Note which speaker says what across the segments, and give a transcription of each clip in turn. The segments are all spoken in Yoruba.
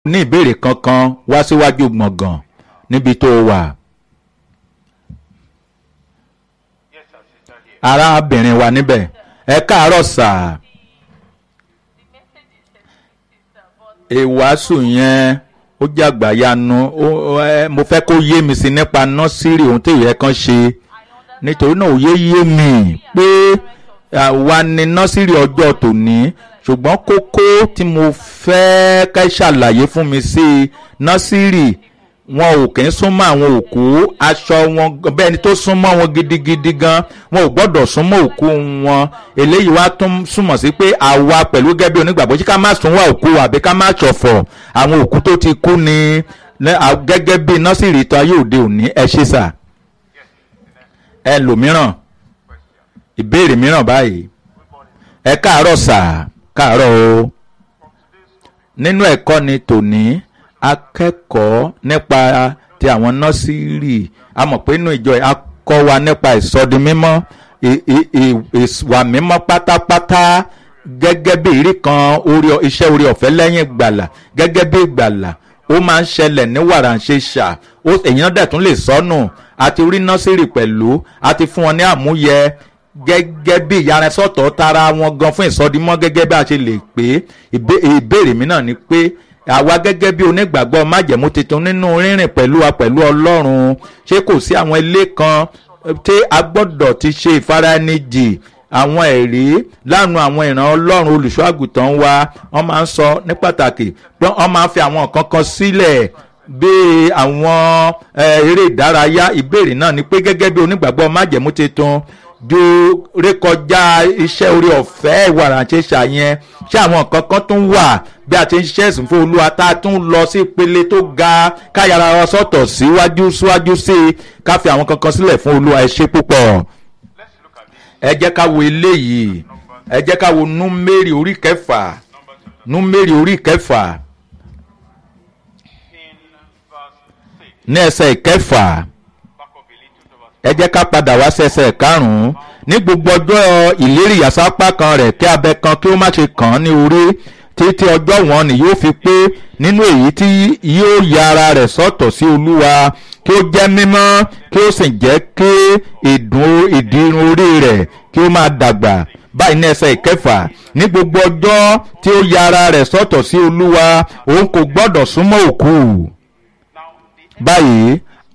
Speaker 1: ní ìbéèrè kankan wá síwájú gbọ̀ngàn níbi tó o wà. arábìnrin wa níbẹ̀ ẹ káàárọ̀ sáà. ìwàásù yẹn ó jẹ́ àgbàyanu mo fẹ́ kó yé mi sí nípa nọ́sírì ohun tí ìyẹn kan ṣe nítorí náà òye yé mi pé àwa ni nọ́sírì ọjọ́ tòní ṣùgbọ́n kókó tí mo fẹ́ ká ṣàlàyé fún mi sí nọ́sírì wọn ò kì í súnmọ́ àwọn òkú aṣọ wọn bẹ́ẹ̀ ni tó súnmọ́ wọn gidigidi gan wọn ò gbọ́dọ̀ súnmọ́ òkú wọn eléyìí wá tún súnmọ́ sí pé àwa pẹ̀lú gẹ́gẹ́ bí onígbàgbọ́ ṣé ká má súnmọ́ òkú àbí ká má ṣọ̀fọ̀ àwọn òkú tó ti kú ni gẹ́gẹ́ bí nọ́sìrì tó ayé òde òní ẹ ṣe sà ẹ lòmíràn ìbéèrè mìíràn báyìí ẹ káàárọ̀ sà káàárọ̀ o nínú ẹ̀kọ́ ni tòní akẹ́kọ̀ọ́ nípa ti àwọn nọ́sírì a mọ̀ pé inú ìjọ akọ́ wa nípa ìsọdi mímọ́ ìwà mímọ́ pátápátá gẹ́gẹ́ bí ìrí kan iṣẹ́ orí ọ̀fẹ́ lẹ́yìn ìgbàlà gẹ́gẹ́ bí ìgbàlà ó máa ń ṣẹlẹ̀ ní wàràǹṣeṣà èyàn dẹ̀ tún lè sọnù àti rí nọ́sírì pẹ̀lú àti fún wọn ní àmúyẹ gẹ́gẹ́ bí ìyára sọ̀tọ̀ tara wọn gan fún ìsọdimọ́ gẹ́gẹ́ bí a ṣe lè pé ìbéèrè mi náà ni pé àwa gẹ́gẹ́ bí onígbàgbọ́ májẹ̀mú tuntun nínú rírìn pẹ̀lú wa pẹ̀lú ọlọ́run ṣé kò sí àwọn ilé kan tí a gbọ́dọ̀ ti ṣe ìfaraẹnijì àwọn ẹ̀rí lánàá àwọn ìran ọlọ́run olùṣọ́ àgùntàn wa wọ́n máa ń sọ ní pàtàkì pé wọ́n máa ń fi àwọn nǹkan kan sílẹ̀ bíi àwọn eré ìdárayá ìbéèrè náà ni pé gẹ́gẹ́ bí onígbàgbọ́ májẹ̀mú tuntun ju rékọjá iṣẹ́ orí ọ̀fẹ́ ìwàrànṣẹ́ ṣàyẹn ṣé àwọn nǹkan kan tún wà bí a ti ń ṣiṣẹ́ ẹ̀sìn fún olúwa tá a tún lọ sí ìpele tó ga káyàrá wa sọ̀tọ̀ síwájú síwájú sí i ká fi àwọn kankan sílẹ̀ fún olúwa ẹ ṣe púpọ̀. ẹ jẹ́ ká wo eléyìí ẹ jẹ́ ká wo númérì orí kẹfà númérì orí kẹfà ní ẹsẹ̀ ìkẹfà ẹ jẹ́ ká padà wá sí ẹsẹ̀ karùn-ún ní gbogbo ọjọ́ ìlérí ìyàsápá kan rẹ̀ kí abẹ kan kí ó má ṣe kàn án ní orí títí ọjọ́ wọn ni yóò fi pé nínú èyí tí yóò ya ara rẹ̀ sọ́tọ̀ sí olúwa kí ó jẹ́ mímọ́ kí ó sì jẹ́ kí ìdírun orí rẹ̀ kí ó máa dàgbà báyìí ní ẹsẹ̀ ìkẹfà ní gbogbo ọjọ́ tí ó ya ara rẹ̀ sọ́tọ̀ sí olúwa òun kò gbọ́dọ̀ súnmọ́ òkú báyìí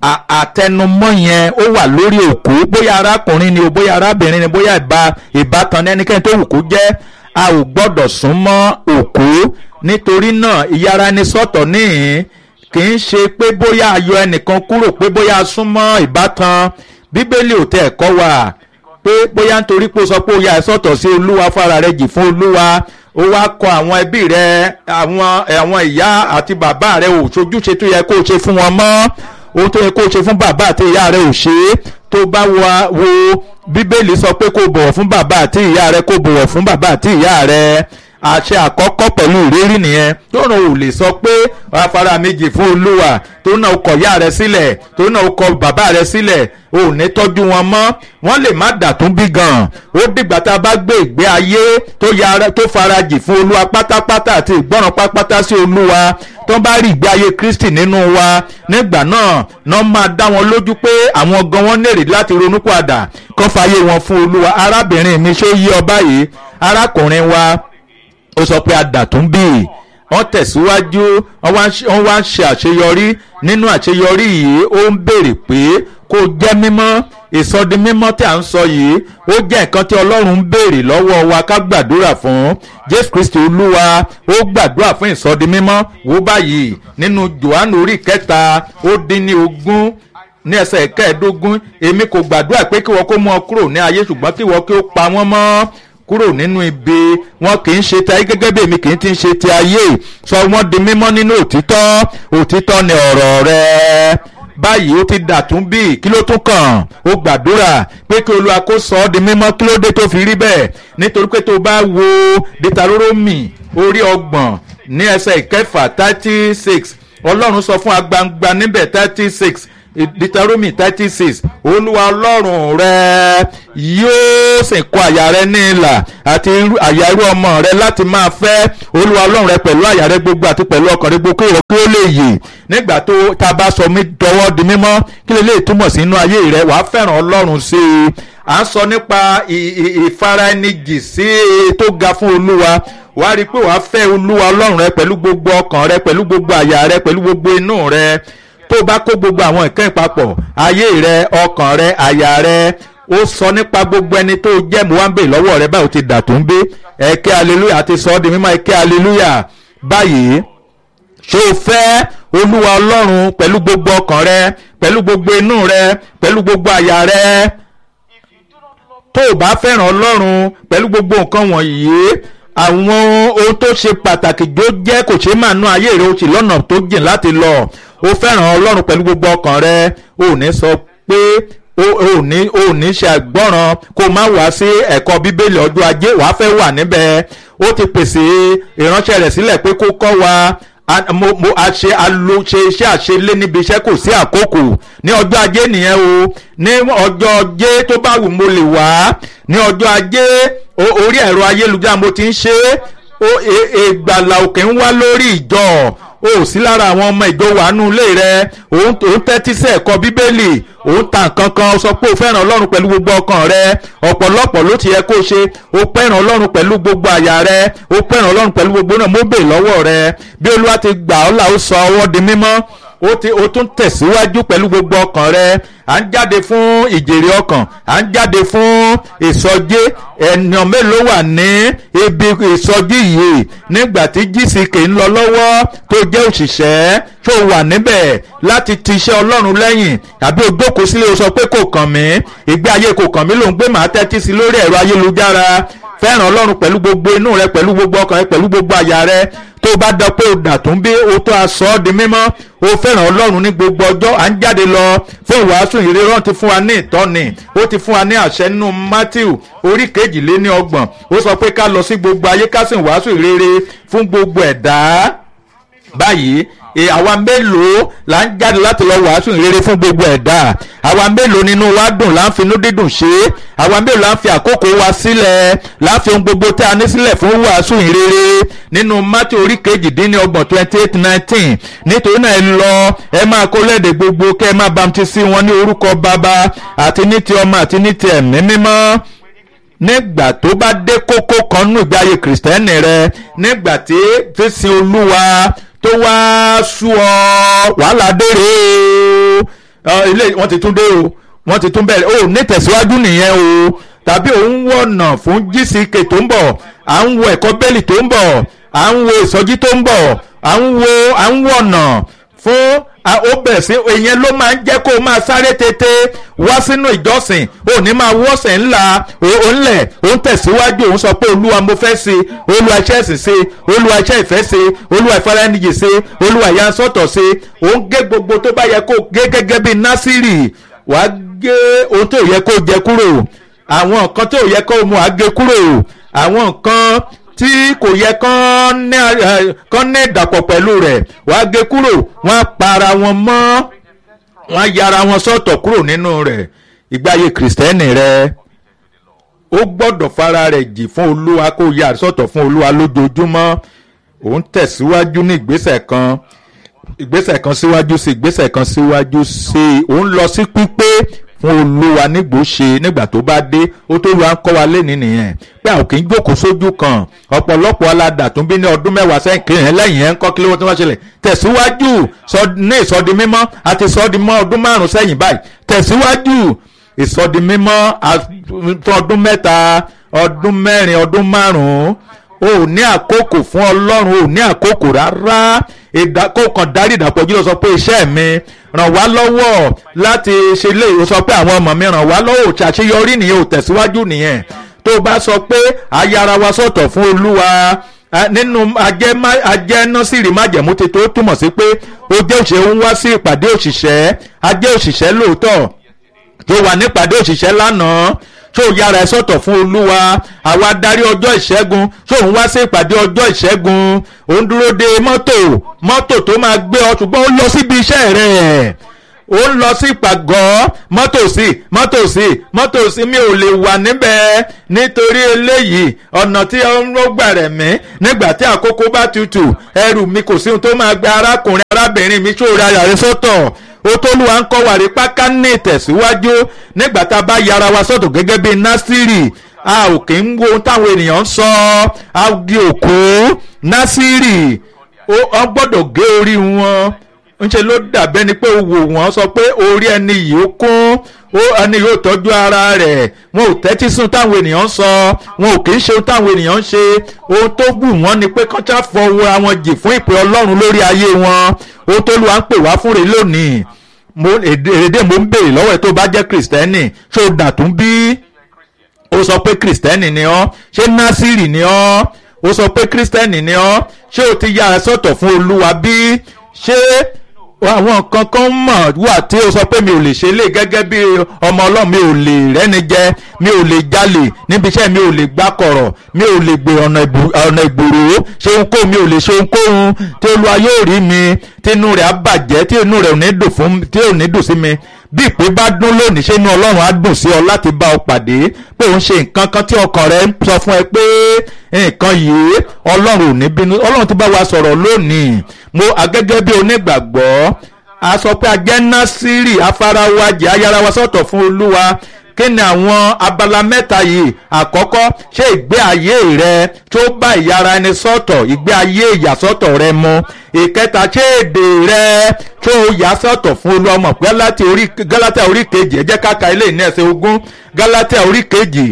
Speaker 1: àtẹnumọ́ yẹn ó wà lórí òkú bóyá arákùnrin ni o bóyá arábìnrin ni bóyá ìbátan ẹnikẹ́ni tó wù kó jẹ́ a ò gbọ́dọ̀ sún mọ́ òkú nítorí náà ìyára ẹni sọ́tọ̀ níhìn kì í ṣe pé bóyá ayọ̀ ẹnìkan kúrò pé bóyá a sún mọ́ ìbátan bíbélì ò tẹ̀ ẹ̀kọ́ wà pé bóyá nítorí pé ó sọ pé ó yà ẹ́ sọ́tọ̀ sí olúwa fara rẹ̀ jì fún olúwa ó wá kọ àwọn ẹbí rẹ àwọn àwọn ìyá àti bàbá rẹ ò ṣojúṣe tó yẹ kó o ṣe fún wọn mọ́ ohun tó yẹ kó o ṣe fún bàbá àti ìyá rẹ ò ṣe é tó bá wo bíbélì sọ pé kó o bọ̀wọ̀ fún bàbá àti ìyá rẹ kó o bọ̀wọ̀ fún bàbá àti ìyá rẹ àṣẹ àkọ́kọ́ pẹ̀lú ìrírí nìyẹn tó náà ò lè sọ pé afárá méjì fún olúwa tó náà kọ̀ ìyá rẹ sílẹ̀ tó náà kọ̀ bàbá rẹ sílẹ̀ ò ní tọ́jú wọn mọ́ wọ́n lè má dàtún bí gan ó dìgbà tá a bá gbé ìgbé ayé tó farajì fún olúwa pátápátá àti ìgbọ́ràn pátápátá sí olúwa tó bá rí ìgbé ayé kristi nínú wa nígbà náà náà máa dá wọn lójú pé àwọn gan wọn nèrè láti ronú padà kó fàyè wọn fún olúwa arábìnrin mi ṣó yí ọ báyìí arákùnrin wa ó sọ pé adàtún bíi wọ́n tẹ̀síwájú wọ́n wá ń ṣe àṣeyọrí nínú àṣeyọrí yìí ó ń béèrè pé kó jẹ́ mímọ́ ìsọdi mímọ́ tí à ń sọ yìí ó jẹ́ nǹkan tí ọlọ́run ń béèrè lọ́wọ́ wa ká gbàdúrà fún jésù kristi olúwa ó gbàdúrà fún ìsọdi mímọ́ wò báyìí nínú johannu orí kẹta ó dín ní ogún ní ẹsẹ̀ kẹẹ̀ẹ́dógún èmi kò gbàdúrà pé kí wọ́n kó mú ọ kúrò ní ayé ṣùgbọ́n kí wọ́n kí ó pa wọ́n mọ́ kúrò nínú ibi wọn kì í ṣe ti ayé gẹ́gẹ́ bí èmi kì í ti ṣe ti ayé sọ wọ́n di mímọ́ nínú òtítọ́ òtítọ́ ni ọ̀rọ̀ rẹ̀ báyìí ó ti dàtún bí kí ló tún kàn ó gbàdúrà pé kí olúwa kó sọ ọ́ di mímọ́ kí ló dé tó fi rí bẹ́ẹ̀ nítorí pé tó bá wo dìtàrórómì orí ọgbọ̀n ní ẹsẹ̀ ìkẹfà thirty six ọlọ́run sọ fún agbangba níbẹ̀ thirty six Deuteronomy thirty six olúwa ọlọ́run rẹ yóò sì kọ àyà rẹ ní ìlà àti àyà irú ọmọ rẹ láti máa fẹ́ olúwa ọlọ́run rẹ pẹ̀lú àyà rẹ gbogbo àti pẹ̀lú ọkàn rẹ gbogbo kí ìwọ kí ó lè yè nígbà tó tá a bá sọ mí dọwọ́ di mímọ́ kí lè lè túmọ̀ sí inú ayé rẹ wàá fẹ́ràn ọlọ́run sí i à ń sọ nípa ìfaraẹnijì sí i tó ga fún olúwa wàá rí i pé wàá fẹ́ olúwa ọlọ́run rẹ pẹ̀lú gbogbo ọkàn rẹ pẹ̀lú gbogbo àyà rẹ pẹ̀lú gbogbo inú rẹ tó bá kó gbogbo àwọn nǹkan ìpapọ̀ ayé rẹ ọkàn rẹ àyà rẹ ó sọ nípa gbogbo ẹni tó jẹ́ muhammed lọ́wọ́ rẹ báyìí ó ti dà tó ń gbé ẹ̀kẹ́ hallelujah àti sọ ọ́ di mímọ́ ẹ̀kẹ́ hallelujah báyìí ṣé o fẹ́ olúwa ọlọ́run pẹ̀lú gbogbo ọkàn rẹ pẹ̀lú gbogbo inú rẹ pẹ̀lú gbogbo àyà rẹ tó o bá fẹ́ràn ọlọ́run pẹ̀lú gbogbo nǹkan wọ̀nyí àwọn ohun tó ṣe pàtàkì tó jẹ́ kò ṣe máa ná ayé rẹ o sì lọ́nà tó jìn láti lọ o fẹ́ràn ọlọ́run pẹ̀lú gbogbo ọkàn rẹ o ò ní sọ pé o ò ní o ò ní ṣe àgbọ́ràn kó o má wá sí ẹ̀kọ́ bíbélì ọjọ́ ajé wàá fẹ́ wà níbẹ̀ ó ti pèsè ìránṣẹ́ rẹ̀ sílẹ̀ pé kó kọ́ wa mo mo a ṣe alo ṣe iṣẹ́ àṣelé níbi iṣẹ́ kò sí àkókò ní ọjọ́ ajé nìyẹn o ní ọjọ́ ajé tó bá wù mo lè wá ní ọjọ́ ajé orí ẹ̀rọ ayélujára mo ti ń ṣe é ìgbàlà òkè ń wá lórí ìjọ o sí lára àwọn ọmọ ìjọ wàánú ilé rẹ òun tẹ́tí sí ẹ̀kọ́ bíbélì òun ta nǹkan kan sọ pé o fẹ́ràn ọlọ́run pẹ̀lú gbogbo ọkàn rẹ ọ̀pọ̀lọpọ̀ ló ti yẹ kó ṣe o fẹ́ràn ọlọ́run pẹ̀lú gbogbo àyà rẹ o fẹ́ràn ọlọ́run pẹ̀lú gbogbo náà mo bè lọ́wọ́ rẹ bí olúwa ti gbà ọ́ là ó sọ ọwọ́ di mímọ́ ó ti ó tún tẹ̀síwájú pẹ̀lú gbogbo ọkàn rẹ à ń jáde fún ìjèrè ọkàn à ń jáde fún ìsọjí ènìyàn mélòó wà ní ibi ìsọjí yìí nígbà tí gck ń lọ lọ́wọ́ tó jẹ́ òṣìṣẹ́ tó wà níbẹ̀ láti ti iṣẹ́ ọlọ́run lẹ́yìn àbí o jókòó sílé o sọ pé kò kàn mí ìgbé ayé kò kàn mí ló ń gbé màá tẹ́tí sí lórí ẹ̀rọ ayélujára fẹ́ràn ọlọ́run pẹ̀lú gbogbo inú rẹ pẹ̀lú gbogbo ọkàn rẹ pẹ̀lú gbogbo àyà rẹ tó bá dọ pé o dà tó ń bí o tó aṣọ ọ́ di mímọ́ o fẹ́ràn ọlọ́run ní gbogbo ọjọ́ à ń jáde lọ fún ìwàásù ìrírọ́ ti fún wa ní ìtọ́ni ó ti fún wa ní àṣẹ nínú matthew orí kejìléní ọgbọ̀n ó sọ pé ká lọ sí gbogbo ayé ká sì wàásù ìrere fún gbogbo ẹ̀dá báyìí àwa mélòó là ń jáde láti lọ wàásù ìrere fún gbogbo ẹ̀dá àwa mélòó nínú wa dùn là ń finú dídùn ṣe é àwa mélòó là ń fi àkókò wa sílẹ̀ là ń fi ohun gbogbo tí a ní sílẹ̀ fún wàásù ìrere nínú mátí orí kejìdínlọ́gbọ̀n twenty eight nineteen nítorí náà ẹ lọ ẹ máa kó lẹ́dẹ̀ gbogbo kẹ́ ẹ máa bamtísí wọn ní orúkọ bàbá àti ní ti ọmọ àti ní ti ẹ̀mí mímọ́ nígbà tó bá dé kókó kan nínú ìgbé ayé kìrìsìtẹ́nì rẹ nígbà tí fífi olúwa tó wá sú ọ wàhálà dèrè o ilé wọn ti tún dé o wọn ti tún bẹ̀rẹ̀ o ní tẹ̀síwájú nìyẹn o tàbí òun wọ̀nà fún gck tó ń bọ̀ à ń wo ẹ̀kọ́ bẹ́ẹ̀lì tó ń bọ̀ à ń wo ìsọjí tó ń bọ̀ à ń wo à ń wọ̀nà fún ó bẹ̀ sí ìyẹn ló máa ń jẹ́ kó o máa sáré tètè wá sínú ìjọsìn ò ní máa wọ́sẹ̀ ńlá òǹlẹ̀ òun tẹ̀síwájú òun sọ pé olúwa mo fẹ́ ṣe olúwa iṣẹ́ ẹ̀sìn ṣe olúwa iṣẹ́ ìfẹ́ ṣe olúwa ìfaraẹniyè ṣe olúwa ìyansọ́tọ̀ ṣe òun gé gbogbo tó bá yẹ kó gé gẹ́gẹ́ bíi násìrì wàá gé ohun tó yẹ kó jẹ kúrò àwọn nǹkan tó yẹ kó mu àgé kúrò àwọn nǹkan tí kò yẹ kán ní ìdàpọ̀ pẹ̀lú rẹ̀ wàá gé kúrò wọ́n á para wọn mọ́ wọ́n á yára wọn sọ́tọ̀ kúrò nínú rẹ̀ ìgbáyé kìrìsìtẹ́nì rẹ̀ ó gbọ́dọ̀ fara rẹ̀ jì fún olúwa kó yà sọ́tọ̀ fún olúwa lójoojúmọ́ òun tẹ̀síwájú ní ìgbésẹ̀ kan ìgbésẹ̀ kan síwájú sí ìgbésẹ̀ kan síwájú sí òun lọ sí pípé fún olúwa nígbò ṣe nígbà tó bá dé ó tó lu à ń kọ́ wa lẹ́ni nìyẹn pé àwọn kì í jókòó sójú kan ọ̀pọ̀lọpọ̀ aládà tó ń bí ní ọdún mẹ́wàá sẹ́yìn kiri yẹn lẹ́yìn yẹn ń kọ́ kí ló tí wọ́n ṣẹlẹ̀ tẹ̀síwájú ní ìsọdi mímọ́ àti ìsọdi mọ́ ọdún márùn-ún sẹ́yìn báyìí tẹ̀síwájú ìsọdi mímọ́ ọdún mẹ́ta ọdún mẹ́rin ọdún márùn-ún o ò ní àkókò fún ọlọ́run o ò ní àkókò rárá ìdákòkàn darí ìdàpọ̀jù lọ sọ pé iṣẹ́ mi ràn wá lọ́wọ́ láti ṣe lè o sọ pé àwọn ọmọ mi ràn wá lọ́wọ́ òṣàṣeyọrí nìyẹn ò tẹ̀síwájú nìyẹn tó o bá sọ pé ayára wa sọ̀tọ̀ fún olúwa nínú ajẹ́ nọ́sìrì májẹ̀mú ti tó túmọ̀ sí pé o jẹ́ òṣèré ń wá sí ìpàdé òṣìṣẹ́ ajẹ́ òṣìṣẹ́ lóòótọ́ tó wà nípàdé òṣìṣẹ́ lánàá tó yára ẹ sọ̀tọ̀ fún olúwa àwa darí ọjọ́ ìṣẹ́gun tó ń wá sí ìpàdé ọjọ́ ìṣẹ́gun ó ń dúró de mọ́tò mọ́tò tó máa gbé ọ ṣùgbọ́n ó lọ síbi iṣẹ́ rẹ̀ ó ń lọ sí ìpàgọ́ mọ́tò sí mọ́tò sí mọ́tò sí mi ò lè wà níbẹ̀ nítorí eléyìí ọ̀nà tí ó ń gbà rẹ̀ mí nígbà tí àkókò bá tutù ẹrù mi kò sí ohun tó máa gbé arákùnrin arábìnrin mi ṣòro ayà rẹ sọ́tọ̀ ó tó lù wá ń kọ́ wàrí páká ní ìtẹ̀síwájú nígbà tá a bá yára wa sọ́tọ̀ gẹ́gẹ́ bíi násìrì a ò kì í wo ohun táwọn ènìyàn ń sọ a di òkú násìrì ó gbọ́dọ̀ gé orí wọn ńṣe ló dàbẹ́ ni pé wò wọ́n sọ pé orí ẹni yìí ó kún ó ẹni yóò tọ́jú ara rẹ̀ wọn ò tẹ́tí sùn táwọn ènìyàn ń sọ wọn ò kì í ṣe ohun táwọn ènìyàn ń ṣe ohun tó wù wọ́n ni pé kọ́ńtà fọwọ́ àwọn jì fún ìpè ọlọ́run lórí ayé wọn ohun tó lù wá ń pè wá fún rèé lónìí mo èdè mo ń béèrè lọ́wọ́ ẹ̀ tó bá jẹ́ kìrìsìtẹ́nì ṣé o dàtún bí ó sọ pé kìrìsìtẹ́nì ni ọ́ ṣé násìrì ni ọ́ ó sọ pé kìrìsìtẹ́nì ni ọ́ ṣé o ti yára sọ́tọ̀ fún olúwa bí ṣé àwọn nǹkan kan mọ̀ wà tí ó sọ pé mi ò lè ṣe lé gẹ́gẹ́ bí ọmọ ọlọ́run mi ò lè rẹ́ni jẹ mi ò lè jalè níbi iṣẹ́ mi ò lè gbá kọ̀rọ̀ mi ò lè gbé ọ̀nà ìgboro ṣé ohunkóhun mi ò lè ṣe ohunkóhun tí olúwa yóò rí mi tí inú rẹ̀ á bàjẹ́ tí inú rẹ̀ ò ní dùn fún tí ò ní dùn sí mi bí ìpè bá dún lónìí ṣé inú ọlọ́run á dùn sí ọ láti bá ọ pàdé pé òun ṣe nǹkan kan tí ọkàn rẹ ń sọ fún ẹ pé nǹkan yìí ọlọ́run ò ní bínú ọlọ́run ti bá wa sọ̀rọ̀ lónìí mo agẹ́gẹ́ bí onígbàgbọ́ a sọ pé a jẹ́ násírì afárawájì ayárawa sọ̀tọ̀ fún olúwa kí ni àwọn abala mẹ́ta yìí àkọ́kọ́ ṣé ìgbé ayé rẹ tó bá ìyára ẹni sọ̀tọ̀ ìgbé ayé ìyàsọ́tọ̀ rẹ mu ìkẹta ṣé èdè rẹ tó yà sọ̀tọ̀ fún olúwa mọ̀ pé gálátà orí kejì ẹ jẹ́ ká ka ilé ní ẹsẹ̀ ogún gálátà orí kejì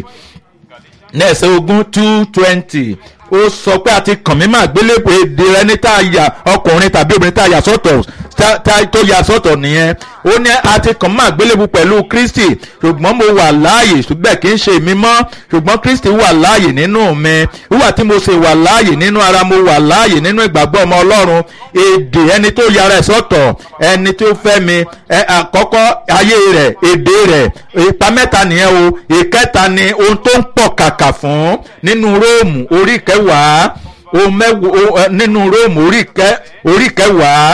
Speaker 1: ní ẹsẹ̀ ogún two twenty ó sọ pé a ti kàn mí máa gbélébùú èdè rẹ ní tá a yà ọkùnrin tàbí obìnrin tá a yà sọ́tọ̀ tó yà sọ́tọ̀ nìyẹn ó ní a ti kàn máa gbélébùú pẹ̀lú kristi ṣùgbọ́n mo wà láàyè ṣùgbọ́n kì í ṣe mi mọ́ ṣùgbọ́n kristi wà láàyè nínú mi wíwà tí mo ṣe wà láàyè nínú ara mo wà láàyè nínú ìgbàgbọ́ ọmọ ọlọ́run èdè ẹni tó yára ẹ̀ sọ́tọ̀ ẹni tó fẹ́ mi àkọ́kọ́ ayé rẹ̀ èdè rẹ̀ ipa mẹ́ta nìyẹn o ìkẹta ni ohun tó ń pọ̀ kàkà fún nínú róòmù orí kẹwàá ohun mẹ́wàá nínú róòmù orí kẹwàá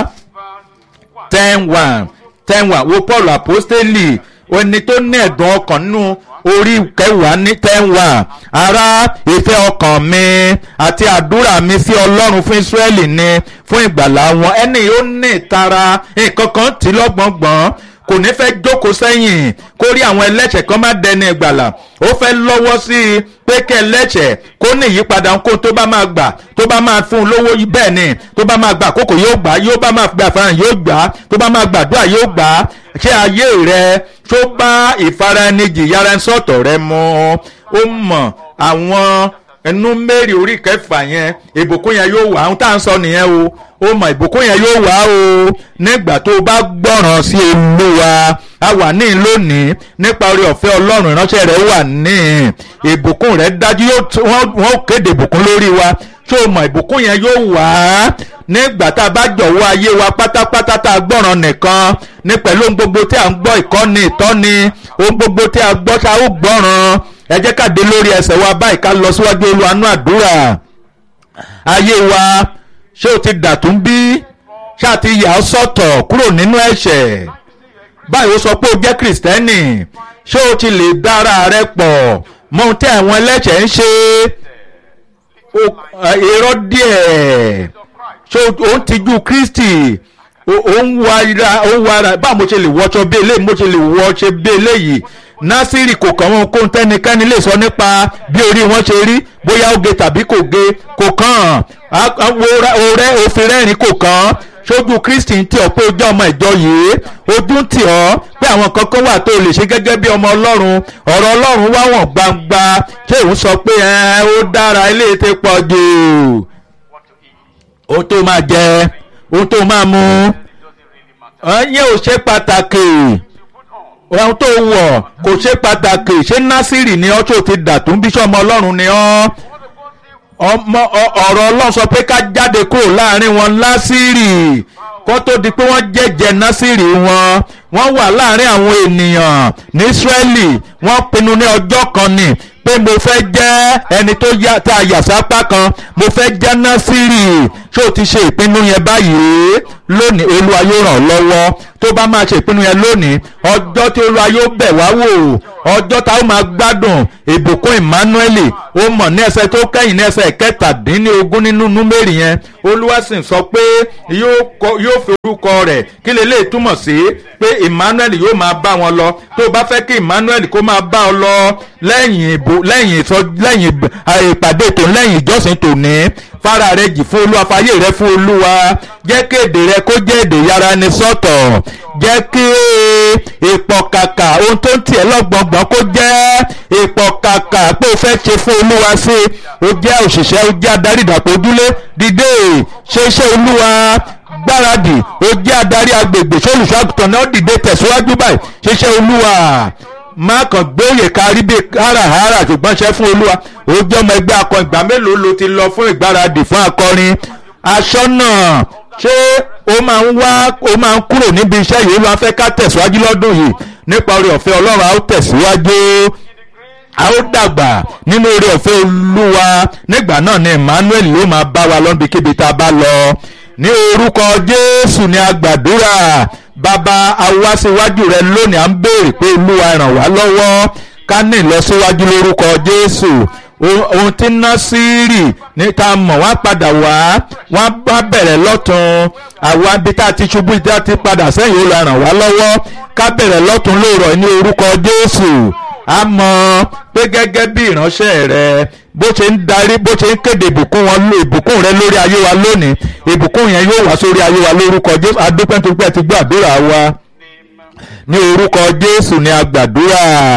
Speaker 1: ten one ten one wo paul apostoli ẹni tó ní ẹ̀dùn ọkàn nínú orí kẹwàá ní ten one ara ìfẹ́ ọkàn mi àti àdúrà mi sí ọlọ́run fún israẹli ni fún ìgbàlá wọn ẹni yóò ní ìtara nǹkan kan tí lọ́gbọ̀ngbọ̀n kò ní fẹ́ jókòó sẹ́yìn kó rí àwọn ẹlẹ́ṣẹ̀ kan má dẹni ìgbàlà ó fẹ́ lọ́wọ́ sí i pé kẹ́ ẹlẹ́ṣẹ̀ kó ní ìyípadà kó tó bá máa gbà tó bá máa fún un lówó bẹ́ẹ̀ ni tó bá máa gbà àkókò yóò gbà yóò bá máa gbà àfarahàn yóò gbà tó bá máa gbàdúrà yóò gbà ṣé ayé rẹ tó bá ìfaraẹnijì yára ń sọ̀tọ̀ rẹ mọ́ ó mọ̀ àwọn ẹnu mẹ́rin orí kẹfà yẹn ìbùkún yẹn yóò wà ohun tá à ń sọ nìyẹn o ó mọ ìbùkún yẹn yóò wá o nígbà tó o bá gbọ́ràn sí olúwa a wà ní lónìí nípa orí ọ̀fẹ́ ọlọ́run ìránṣẹ́ rẹ̀ wà ní ìbùkún rẹ̀ dájú wọ́n kéde ìbùkún lórí wa tó o mọ ìbùkún yẹn yóò wá nígbà tá a bá jọ̀wọ́ ayé wa pátápátá tá a gbọ́ràn nìkan ní pẹ̀lú ohun gbogbo tí a ń gbọ́ ìkọ́ni ìtọ́ni ohun gbogbo tí a gbọ́ tá a ó gbọ́ràn ẹ jẹ́ ká dé lórí ẹsẹ̀ wa báyìí ká lọ síwájú olúwanú àdúrà ayé wa ṣé o ti dàtún bí ṣá ti yà ọ́ sọ̀tọ̀ kúrò nínú ẹ̀ṣẹ̀ báyìí ó sọ pé o jẹ́ kìrìsìtẹ́nì ṣé o ti lè dára rẹ pọ̀ mọ ohun tí àwọn ẹlẹ́ṣẹ̀ ń ṣe irọ́ díẹ̀ ṣé o ń tijú kristi o ń wára o ń wára báwo mo ṣe lè wọṣọ bí eléyìí mo ṣe lè wọṣọ bí eléyìí násìrì kò kàn wọn kó tẹnikẹ́ni lè sọ nípa bí orí wọn ṣe rí bóyá ó ge tàbí kò ge kò kàn ọrẹ òfin rẹ́rìn kò kàn sójú kristi ń tì ọ́ pé ojú ọmọ ìjọ yìí ojú ń tì ọ́ pé àwọn kankan wà tó lè ṣe gẹ́gẹ́ bí ọmọ ọlọ́run ọ̀rọ̀ ọlọ́run wá wọ̀n gbangba ṣé òun sọ pé ẹ ó dára ilé ti pọ̀ jù ohun tó máa jẹ ohun tó máa mu ẹ̀yìn ò ṣe pàtàkì ohun tó wọ̀ kò ṣe pàtàkì ṣé násìrì ni ọ́ tó ti dàtún bíṣọ́ ọmọ ọlọ́run ni ọ́ ọmọ ọ̀rọ̀ ọlọ́run sọ pé ká jáde kúrò láàrin wọn násìrì kó tó di pé wọ́n jẹ́jẹ́ násìrì wọn wọ́n wà láàrin àwọn ènìyàn ní Ísírẹ́lì wọ́n pinnu ní ọjọ́ kan ni pé mo fẹ́ jẹ́ ẹni tó yá tá a yà sápá kan mo fẹ́ jẹ́ násìrì ṣé o ti ṣe ìpinnu yẹn báyìí lónìí olúwa yóò ràn ọ́ lọ́wọ́ tó bá máa ṣe ìpinnu yẹn lónìí ọjọ́ tí olúwa yóò bẹ̀ wá wò ọjọ́ tá a ó máa gbádùn ìbùkún emmanuel ó mọ̀ ní ẹsẹ̀ tó kẹ́yìn ní ẹsẹ̀ kẹtàdínlógún nínú númérì yẹn olúwa sì sọ pé yóò fi orúkọ rẹ̀ kí lè lè túmọ̀ sí pé emmanuel yóò máa bá wọn lọ tó o bá fẹ́ kí emmanuel kó máa bá ọ lọ lẹ́yìn ìbò lẹ́yìn ìsọ lẹ́yìn ìpàdé tòun lẹ́yìn ìjọsìn tòní fara rẹ jì fún olúwa fàyè rẹ fún olúwa jẹ́ kí èdè rẹ kó jẹ́ èdè yára ni sọ́tọ̀ jẹ́ kí ìpọ̀kàkà ohun tó ń tiẹ̀ lọ́gbọ̀ngbọ̀n kó jẹ́ ìpọ̀kàkà pé o fẹ́ ṣe fún olúwa sí o jẹ́ òṣìṣẹ́ o jẹ́ adarí ìdàpọ̀ ojúlé dìde ṣe iṣẹ́ olúwa gbáradì o jẹ́ adarí agbègbè sólùṣọ́àgùtàn náà dìde tẹ̀síwájú báyìí ṣe iṣẹ́ olúwa má kàn gbóyè kárí bí háràhárà ṣùgbọ́n ṣe fún olúwa ó jẹ́ ọmọ ẹgbẹ́ akọrin ìgbà mélòó ló ti lọ fún ìgbáradì fún akọrin aṣọ́nà ṣé ó máa ń wá ó máa ń kúrò níbi iṣẹ́ yìí ó máa fẹ́ ká tẹ̀síwájú lọ́dún yìí nípa oore ọ̀fẹ́ ọlọ́run a ó tẹ̀síwájú a ó dàgbà nínú oore ọ̀fẹ́ olúwa nígbà náà ni emmanuel ló máa bá wa lọ́nbikíbi tá a bá lọ ní orúkọ jésù ni a gbàdúrà bàbá awásíwájú rẹ lónìí à ń béèrè pé olúwa ràn wá lọ́wọ́ ká ní ìlọsíwájú lórúkọ jésù ohun tí násírì ní ta mọ̀ wá padà wá wọ́n bá bẹ̀rẹ̀ lọ́tún àwa bí tá a ti ṣubú tí a ti padà sẹ́yìn ó la ràn wá lọ́wọ́ ká bẹ̀rẹ̀ lọ́tún lóòrọ̀ ní orúkọ jésù a mọ̀ pé gẹ́gẹ́ bí ìránṣẹ́ rẹ bó ṣe ń darí bó ṣe ń kéde ìbùkún wọn ìbùkún rẹ lórí ayé wa lónìí ìbùkún yẹn yóò wá sórí ayé wa lórúkọ jésù adúpẹ́ tó pẹ́ ti gbọ́ àdúrà wa ní orúkọ jésù ni a gbàdúrà.